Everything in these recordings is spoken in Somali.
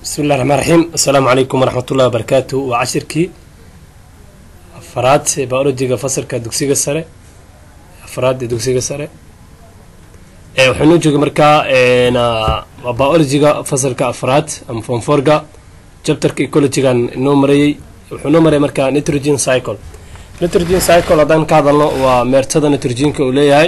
bismi illahi raxmaan raxiim assalaamu calaykum waraxmatullahi wabarakaatu waa cashirkii afaraad ee biologiga fasalka dugsiga sare afaraad ee dugsiga sare waxaa noo joogay markaa waa biologiga fasalka afraad ama fonforga chapterka ecologigan noo marayey wuxuu noo marayay markaa nitrogen cycle nitrogen cycle haddaan ka hadalno waa meertada nitrogenka uu leeyahay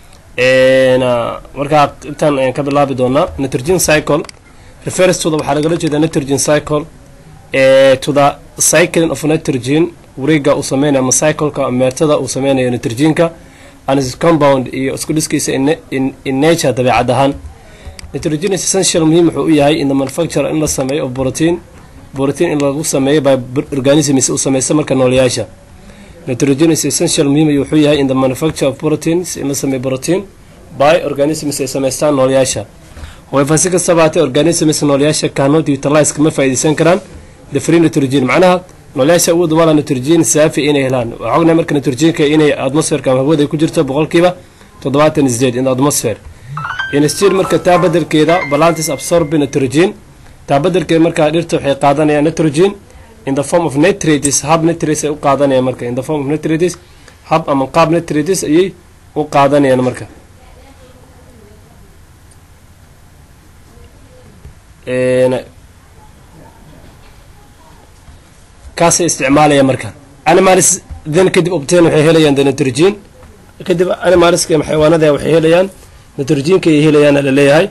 markaa intaan ayaan ka bilaabi doonaa nitrogen cycle refers to the waxaa lagala jeedaa nitrogen cycle to the cycling of nitrogen wareega uu sameynayo ama cycleka meertada uu sameynayo nitrogenka and its compound iyo isku dhiskiisa in nature dabeecad ahaan nitrogen is essential muhiim wuxuu u yahay in the manufacture in la sameeyo of protein protein in lagu sameeyo by organisms uu sameysta marka noolayaasha nitrogen is essential muhiim wuxuu yahay in the manufacture of proteins in la sameeyo protein by organisms ay sameystaan noolayaasha however si kastaba haatee organisms noolayaasha cannot utilize kama faa'iidaysan karaan the free nitrogen macnaha noolayaasha awood wala nitrogen saafi inay helaan waxaa ognahay marka nitrogenka inay atmosferka ama hawada ku jirto boqolkiiba toddobaatan isdeed in atmosphere instead marka taa badelkeeda balantis absorb nitrogen taa badelkeeda markaa dhirta waxay qaadanayaan nitrogen in the form of nitrates hab nitrates ay u qaadanayaan marka in the form of nitrates hab ama qaab nitrates ayay u qaadanayaan marka kaasay isticmaalaya marka animals then kadib obtain waxay helayaan the nitrogen kadib animalska xayawaanada waxay helayaan nitrogenka ay helayaan la leeyahay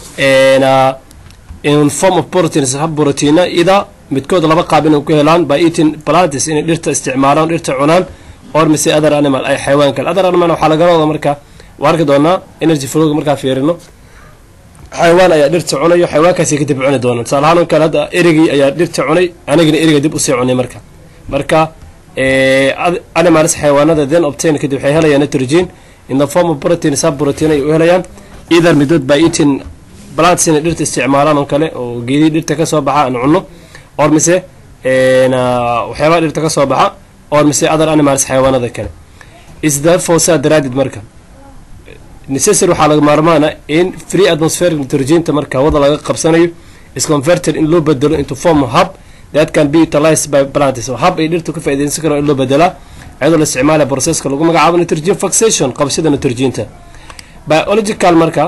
in form of proteins hab proteina ida midkood laba qaab inay ku helaan by eating plantis inay dhirta isticmaalaan dhirta cunaan or mise other animal ay xayawaan kale other animal waxaa laga wada marka waa arki doonaa energy flowga markaa fiirino xayawaan ayaa dhirta cunayo xayawaankaasi kadib cuni doona tusaale ahaan kale hadda erigii ayaa dhirta cunay anigina eriga dib usii cunay marka marka animals xayawaanada then obtain kadib waxay helayaan nitrogen in the form of protein sub protein ay u helayaan either midood by eating plants inay dhirta isticmaalaan oo kale oo geedii dhirta kasoo baxa aan cunno or mise waxyaabaha dhirta kasoo baxa or mise other animals xayawaanada kale is therefore saa daraadid marka necessary waxaa laga maarmaana in free atmospheric nitrogenta marka hawada laga qabsanayo is converted in loo bedelo into form hub that can be utilized by plantis hub ay dhirta ka faaideysan karaan in loo bedelaa iyadoo la isticmaalaya processka lagu magacaabo nitrogen fixation qabashada nitrogenta biological marka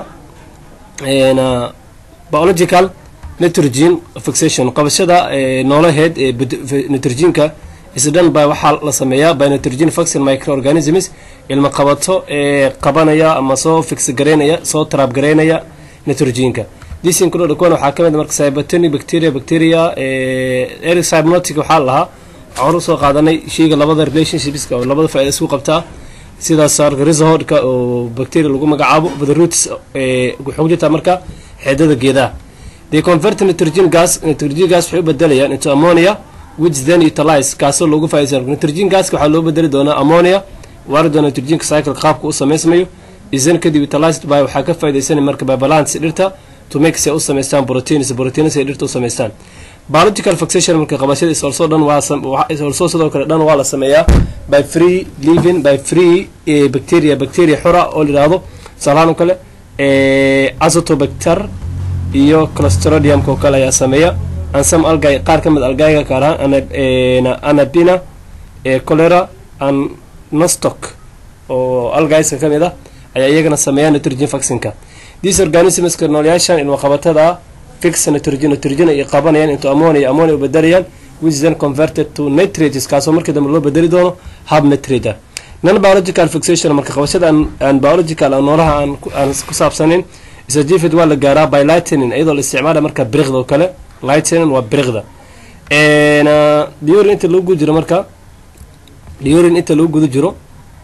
biological nitrogen fixation qabashada noolaheed ee nitrogenka isdhan by waxaa la sameeyaa by nitrogen fixing microorganisms ilma qabato ee qabanaya ama soo fix gareynaya soo trab gareynaya nitrogenka this include kuwan waxaa kamid marka cybotonic bacteria bacteria eric cybnotic waxaa lahaa waxaan usoo qaadanay sheyga labada relationshipska oo labada faaida isku qabtaa sidaas rhizohodka oo bacteria lagu magacaabo the roots waxay ku jirtaa marka xeedada geedaha they convert nitrogen gas nitrogen gas waxay u bedelayaan into ammonia which then utilize kaasoo loogu faaiidsan nitrogen gaska waxaa loo bedeli doonaa ammonia waari doona nitrogenka cycle qaabka u samaysmayo isan kadib utilized by waxaa ka faaidaysanay marka by balance dhirta to make si ay u samaystaan proteins proteins ay dhirta u samaystaan biological fixation marka qabashada is also dhan waa also sidoo kale dhan waa la sameeyaa by free living by free bacteria bacteria xora oo la yidhaahdo tusaalahaan oo kale azotobacter iyo clostridiumka oo kale ayaa sameeya ansam algay qaar ka mid algayga kaaraan anabina cholera and nostock oo algayska ka mid ah ayaa iyagana sameeya nitrogen fixinka these organismska noolayaashan ilma qabatada fix nitrogen nitrogen ay qabanayaan into ammonia ammonia u bedelayaan which then converted to nitrates kaasoo markii dambe loo bedeli doono hub nitrate non biological fixation marka qabashada aan biological noolaha aan ku saabsanin isajifid waa la gaaraa by lightning iyadoo la isticmaala marka briqda oo kale lightning waa briqda diorin inta lagu guda jiro marka diorin inta lagu guda jiro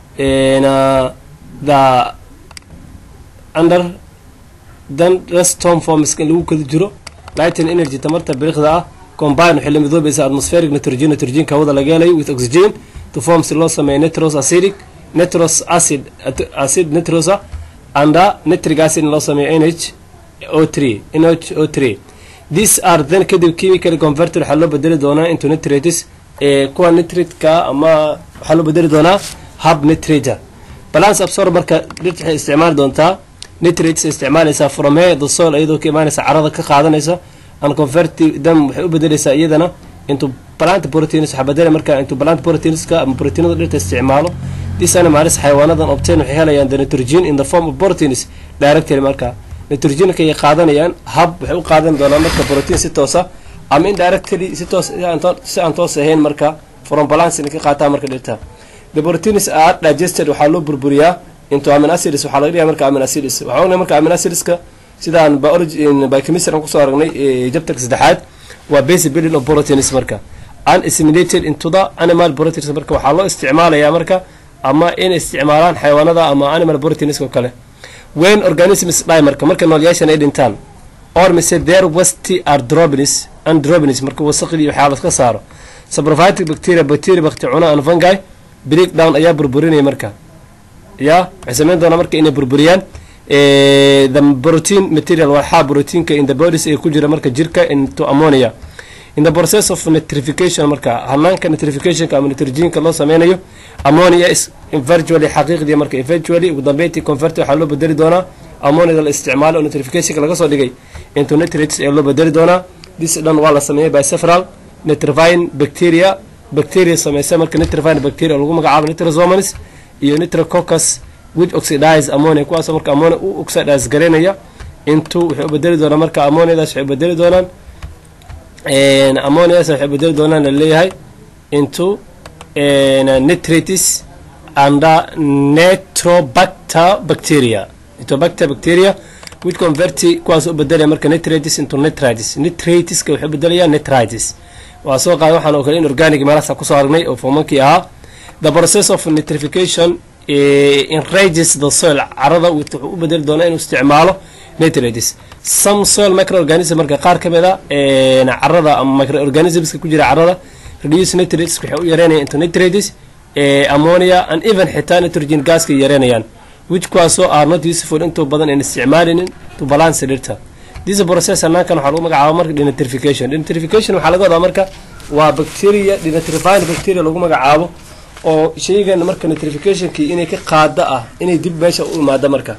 the under then restom formska in lagu guda jiro lightning energy tamarta briqda ah combine waxay la midoobaysa atmospheric nitrogen nitrogenka hawada laga helayo with oxygen to form si loo sameeyo nitros acidic nitros acid acid nitrosa anda nitric acid in loo sameeyo nh o three nh o three these are then kadib chemical converted waxaa loo bedeli doonaa into nitrates ee kuwa nitratka ama waxaa loo bedeli doonaa hub nitrata balance absorb marka dhirta waxay isticmaali doontaa nitrates isticmaalaysaa from he the soil iyadoo ka imaanaysa carada ka qaadanaysa and convert them waxay u bedelaysaa iyadana into plant proteins waxaa bedela marka into plant proteinska ama proteinada dhirta isticmaalo this animals xayawaanadan obtain waxay helayaan the nitrogen in the form of proteins directly marka nitrogenka ay qaadanayaan hab waxay u qaadan doonaan marka protein si toosa ama indirectly si toos si aan toos ahayn marka from balance inay ka qaataan marka dhirta the proteins are digested waxaa loo burburiyaa into amino acids waxaa laga dhigaa marka amino acids waxaa ognahay marka amino acidska sidaan biology biochemistry aan kusoo aragnay jabtarka saddexaad waa basic building of proteins marka unassimilated into the animal proteins marka waxaa loo isticmaalayaa marka ama inay isticmaalaan xayawaanada ama animal proteins oo kale when organisms die marka marka noolyaashan ay dhintaan or mise their wasti are drobinis androbinis marka wasaqdii waxaa laska saaro sabrophytic bacteria bacteria bakti cuna and fungi break down ayaa burburinaya marka ya waxay sameyn doonaa marka inay burburiyaan the protein material waxaa proteinka in the bodies ee ku jira marka jirka into ammonia in the process of nitrification marka hanaanka nitrificationka ama nitrogenka loo sameynayo ammonia is virtually xaqiiqdii marka eventually ugu dambeyntii convert waxaa loo bedeli doonaa ammoniada la isticmaalo oo nitrificationka laga soo dhigay into nitrates ee loo bedeli doonaa this dhan waa la sameeyay by several nitrifying bacteria bacteria sameysa marka nitrifying bacteria oo lagu magacaabo nitrosomonas iyo nitrococcus which oxidize ammonia kuwaasoo marka ammonia u oxidize garaynaya into waxay u bedeli doonaan marka ammoniadaas waxay u bedeli doonaan ammoniadaas waxay u bedeli doonaan laleeyahay into nitrates and netrobacter bacteria nitrobacter bacteria which convert kuwaas u bedelaya marka nitrates into nitrites nitrateska waxay u bedelayaan nitrites waa soo qaada waxaan oo kale in organic meelahaas kusoo aragnay oo fomankii ahaa the process of nitrification enrages the soil carada wuxuu u bedeli doonaa inuu isticmaalo nitrates some soil microorganism marka qaar ka mid a carada ama microorganismska ku jira carada reduce nitrates waxay u yareynayaan into nitrates ammonia and even xitaa nitrogen gaska yareynayaan which kuwaasoo are not useful intoo badan aan isticmaalinin to balance dhirta this process hanaankan waxaa lagu magacaaba marka denitrification denitrification waxaa laga wadaa marka waa bacteria denitrifying bacteria lagu magacaabo oo shaygan marka nitrificationkii inay ka qaada ah inay dib meesha u imaado marka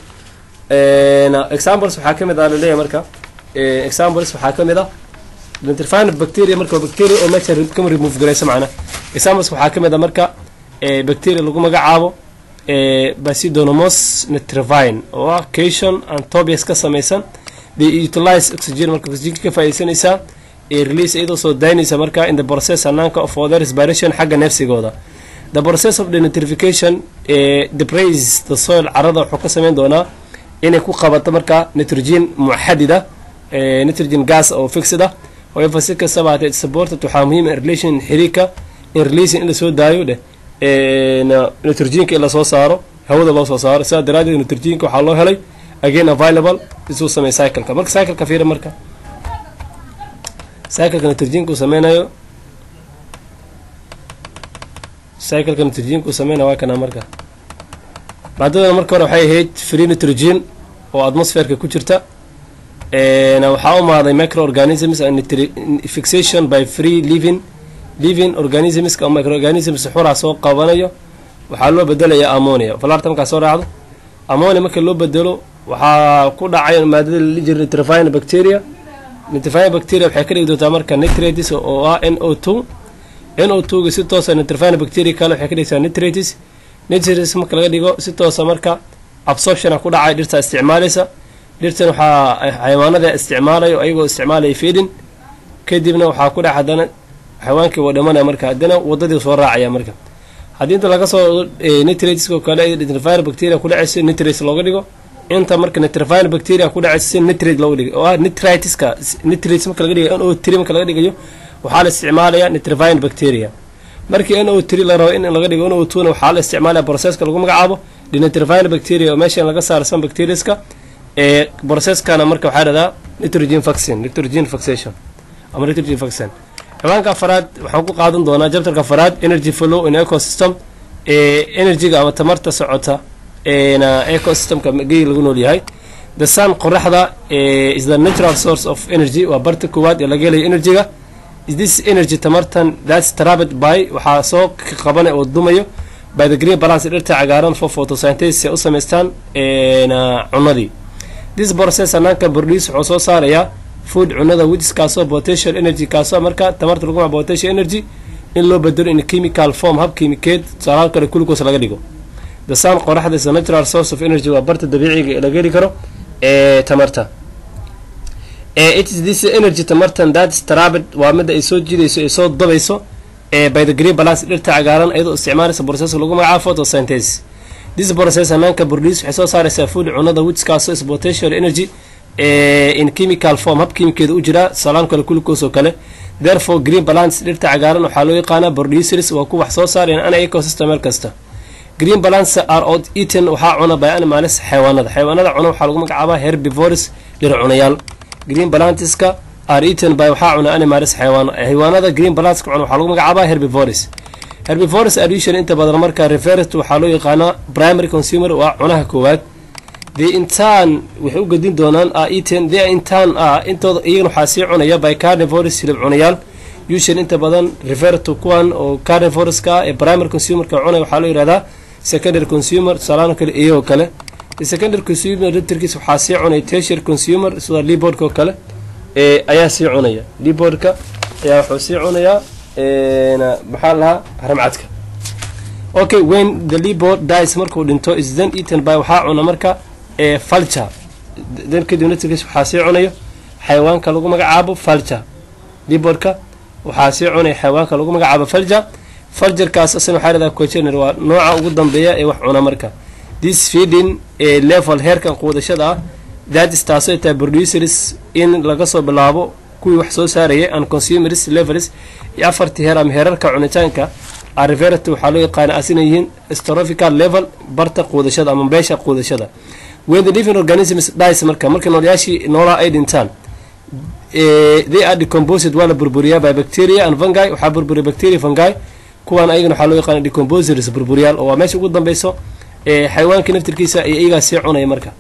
examples waxaa ka mid ah laleeyahay marka examples waxaa ka mid ah nitrifying bacteria marka waa bacteria oo meesha kama remove garaysa macna examples waxaa ka mid ah marka bacteria lagu magacaabo basidonomos nitrifying oo ah cation and tobias ka samaysan they utilize oxygen marka oxygenka ka faaidaysanaysaa ee release iyadoo soo daynaysa marka in the process hanaanka of other respiration xagga neefsigooda the process of denitrification depraise the soil carada wuxuu ka sameyn doonaa inay ku qabato marka nitrogen muxadida nitrogen gas oo fixid ah however si kastaba hatee supported waxaa muhiim in relation xiriirka in releasing in lasoo daayo dheh nitrogenka in lasoo saaro hawada loo soo saaro sidaa daraadeed nitrogenka waxaa loo helay again available isuu sameey cycleka marka cycleka fiira marka cycleka nitrogenka uu sameynayo cycleka nitrogenka uu sameynayo waa kana marka maadadana marka hore waxay ahayd free nitrogen oo atmosferka ku jirta waxaa u maaday microorganisms and fixation by free living living organismska oo microorganisms xuraa soo qabanayo waxaa loo bedelayaa ammonia falarta markaa soo raacdo ammonia marka loo bedelo waxaa ku dhacay maadada la jira nitrifying bacteria nitrifying bacteria waxay ka dhigi doontaa marka nitrates oo ah n o two n o two ga si toosa nitrifying bacteria kale waxay ka dhigtaa nitrates nitrates marka laga dhigo si toosa marka absorptiona ku dhacay dhirta isticmaalaysa dhirtan waxaa xayawaanada isticmaalayo ayagoo isticmaalaya feedin kadibna waxaa ku dhac haddana xayawaankii waa dhamanaya marka haddana wadadii soo raacaya marka haddii inta laga soo nitratesko kale nitrifying bacteria ku dhacaysa nitrates looga dhigo inta marka nitrifying bacteria ku dhacaysa si nitrate looga dhigo oo ah nitriteska nitrates marka laga dhigayo n o three marka laga dhigayo waxaa la isticmaalaya nitrifying bacteria markii n o three la rabo in laga dhigo n o two na waxaa la isticmaalaya processka lagu magacaabo denitrifying bacteria oo meesha in laga saaro san bacteriaska ee processkana marka waxaa dhahdaa nitrogen vaccine nitrogen vaxation ama nitrogen vaccine ciwaanka afaraad waxaan ku qaadan doonaa jabtarka afaraad energy flow in ecosystem ee energyga ama tamarta socota eena ecosystemka gey lagu nool yahay the sun qoraxda is the natural source of energy waa barta koowaad ee laga helayo energyga is this energy tamartan that's trapped by waxaa soo qabanay oo dumayo by the green balance dhirta cagaaran for photosynthesis ay u samaystaan cunadii this process hanaanka produce wuxuu soo saarayaa food cunada which kaasoo potential energy kaasoo marka tamarta lagu magaca potential energy in loo bedelo in chemical form hab kiimikeed tusaalahaan kale glucose laga dhigo the sun qoraxda is a natural source of energy waa barta dabiiciga ee laga heli karo ee tamarta it is this energy tamartan that is trapped waa midda ay soo jiidayso ay soo dabayso ee by the green balance dhirta cagaaran iyadoo isticmaalaysa process lagu magacaabo photosynthesis this process hanaanka produce waxay soo saaraysaa food cunada which kaasoo is potential energy in chemical form hab kiimikeeda u jira salaan kale glucose oo kale therefore green balance dhirta cagaaran waxaa loo yaqaanaa producers waa ku wax soo saareen ana ecosystem meel kasta green balance are out eaten waxaa cuna by animals xayawaanada xayawaanada cuna waxaa lagu magacaabaa herbivores dhir cunayaal green balanceska are eaten by waxaa cuna animals xayawaan xayawaanada green balanceska cuna waxaa lagu magacaabaa herbivores herbivores are usually inta badan marka referred waxaa loo yaqaanaa primary consumer waa cunaha koowaad the intan waxay u gedin doonaan a eaten the intan a intooda iyagana waxaa sii cunaya by carnivores hilib cunayaal usually inta badan referred to kuwan oo carnivoreska ee primary consumerka cunaya waxaa loo yihahdaa secondary consumer tusaalaano kale iyagoo kale secondary consumer laftirkiisa waxaa sii cunaya tertiary consumer sida libordka oo kale ee ayaa sii cunaya libordka ayaa wuxuu sii cunayaa maxaa lahaa haramcadka okay when the libord dies markuu dhinto is then eaten by waxaa cuna marka ee falture then kadib laftirkiisa waxaa sii cunayo xayawaanka lagu magacaabo falture libordka waxaa sii cunaya xayawaanka lagu magacaabo falture faljarkaas asna waxaa leedaha cogener waa nooca ugu dambeeya ee wax cuna marka this feeding ee level heerkan quudashada ah that is taasoo tahay producers in laga soo bilaabo kuwii wax soo saarayay and consumers levels iyo afartii heer ama heerarka cunitaanka ariverat waxaa loo yaqaana asina yihiin strophical level barta quudashada ama beesha quudashada when the living organisms dies marka marka noolayaashii noolaa ay dhintaan they are decomposed waa la burburiyaa by bacteria and fungi waxaa burburiya bacteria fungi kuwaan ayagana waxaa loo yaqaana decomposers burburiyaal oo waa meesha ugu dambeyso ee xayawaankii naftirkiisa iyo iyagaa sii cunaya marka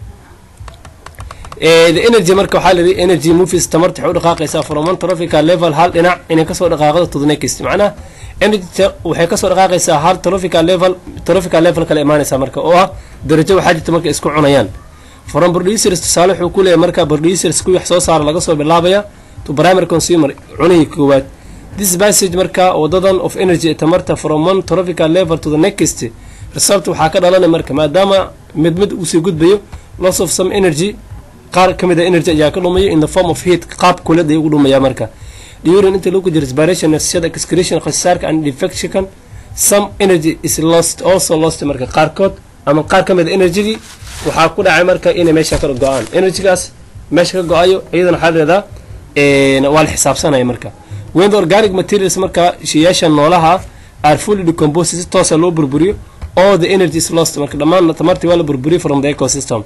the energy marka waxaa la yidhi energy movies tamarta waxay u dhaqaaqaysaa from one trophical level hal dhinac inay kasoo dhaqaaqdo to the next macnaha energy waxay kasoo dhaqaaqaysaa hal trophical level trophical level kale imaanaysaa marka oo ah darajo waxaa jirta marka isku cunayaan from producers tusaale wuxuu ku leeyahay marka producers kuwii wax soo saara laga soo bilaabaya to primary consumer cunihii koowaad this passage marka wadadan of energy tamarta from one trophical level to the next result waxaa ka dhalanaya marka maadaama mid mid usii gudbayo loss of some energy qaar ka mid a energy ayaa ka dhumaya in the form of heat qaab kulad ay ugu dhumaya marka during inta lagu jiro respiration neefsashada excretion khasaarka and defection some energy is lost also lost marka qaarkood ama qaar ka mid a energygii waxaa ku dhacay marka inay meesha ka go-aan energygaas meesha ka go-ayo iyadana waxaa leedaa waa la xisaabsanaya marka when the organic materials marka shiyaasha noolaha are fully decomposed si toosa loo burburiyo all the energy is lost marka dhammaan tamartii waa la burburiyo from the ecosystem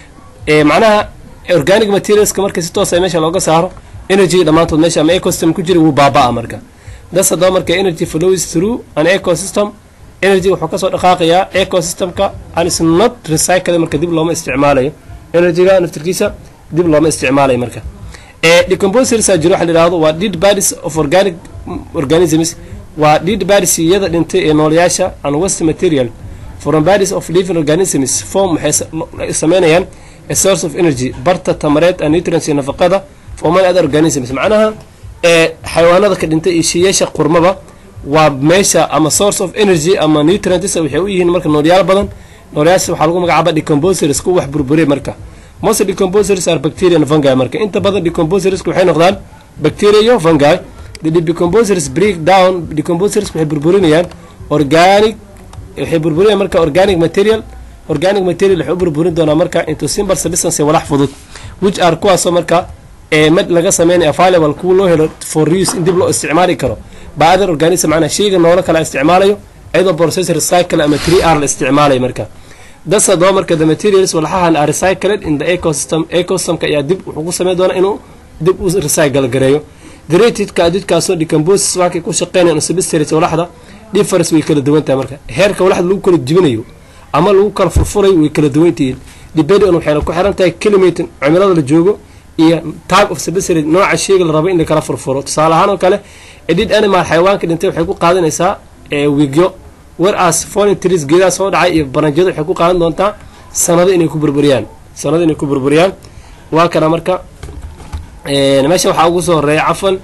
macnaha organic materialska marka si toosa meesha looga saaro energy dhammaantood meesha ama ecosystem ku jira wuu baaba-a marka das haddaba marka energy flows through an ecosystem energy wuxuu kasoo dhaqaaqayaa ecosystemka and is not recycle marka dib looma isticmaalayo energyga naftirkiisa dib looma isticmaalayo marka decomposers jiro waxa la yidhahdo waa dead bodies of organic organisms waa dead bodies iyada dhintay ee noolayaasha and waste material from bodies of living organisms form waxay sameynayaan a source of energy barta tamareed and nutrients iyo nafaqada for many other organisms macnaha ee xayawaanada ka dhintay iyo shiyaasha qurmaba waa meesha ama source of energy ama nutrients waxay u yihiin marka noolayaal badan noolayaasha waxaa lagu magacaaba decomposers kuwa wax burburiya marka most decomposers are bacteria and fungi marka inta badan decomposers waxay noqdaan bacteria iyo fungi the decomposers break down decomposers waxay burburinayaan organic waxay burburinayaan marka organic material organic material waxay u burburin doonaa marka into simple substance walax fudud which are kuwaasoo marka ee mid laga sameynaya available kuwa loo helo for use in dib loo isticmaali karo by other organism macnaa shayga noolo kala isticmaalayo iyadoo process recycle ama 3r la isticmaalayo marka das haddaba marka the materials walxahan are recycled in the ecosystem ecosystemka ayaa dib wuxuu ku sameyn doonaa inuu dib u recycle gareeyo the ratedka adidkaasoo decomposis waxkay ku shaqeynayaan substrates walaxda difference way kala duwan tahay marka heerka walaxda lagu kala jibinayo ama lagu kala furfurayo way kala duwan tihiin depending on waxayna ku xiran tahay kilometer cimilada la joogo iyo type of substrate nooca shayga la rabo in la kala furfuro tusaale ahaan oo kale edid animal xayawaanka dhintay waxay ku qaadanaysaa wigyo whereas foreign trees geedaha soo dhacay iyo baranjyada waxay ku qaadan doontaa sanado inay ku burburiyaan sanado inay ku burburiyaan waa kana marka meesha waxaa ugu soo horeeya cafan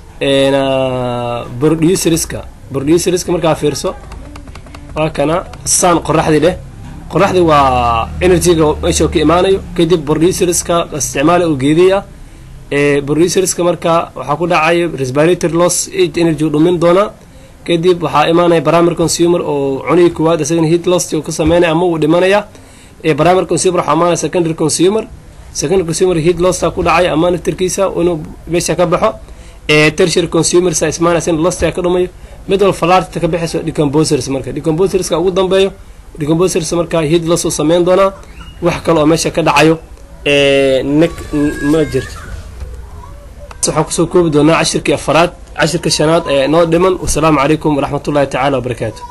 producerska producerska markaa fiirso waa kana sun qoraxdii dheh qoraxdii waa energyga meesha ka imaanayo kadib producerska isticmaala oo geediya producerska markaa waxaa ku dhacayo respiratory loss energy dhumin doonaa kadib waxaa imaanaya primary consumer oo cunigii koowaad isagana heat loss uu ka sameynaya ama uu dhimanaya primary consumer waxaa imaanaya secondary consumer secondary consumer heat lossa ku dhacaya ama naftarkiisa inuu meesha ka baxo tertiary consumer sa ismaanaysa in losta ka dhumayo mid walba falaarta ka bixayso decomposers marka decomposerska ugu dambeeyo decomposers markaa heat loss uu sameyn doonaa wax kale oo meesha ka dhacayo nek ma jirto waxaan kusoo koobi doonaa cashirkii afaraad cashirka shanaad ee noo dhiman wasalaamu calaykum waraxmatullahi tacaala wabarakaatu